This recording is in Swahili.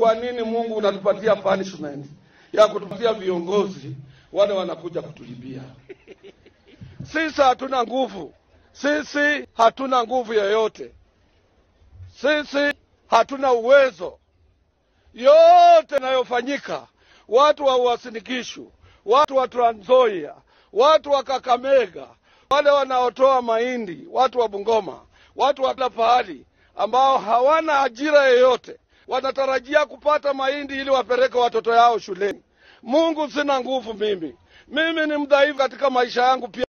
kwa nini Mungu unatupatia punishment ya kutupatia viongozi wale wanakuja kutulibia? Sisi hatuna nguvu, sisi hatuna nguvu yoyote, sisi hatuna uwezo. Yote yanayofanyika, watu wa Uasin-Gishu, watu wa Trans Nzoia, watu wa Kakamega, wale wanaotoa mahindi, watu wa Bungoma, watu wa kila pahali ambao hawana ajira yoyote, wanatarajia kupata mahindi ili wapeleke watoto yao shuleni. Mungu, sina nguvu mimi, mimi ni mdhaifu katika maisha yangu pia.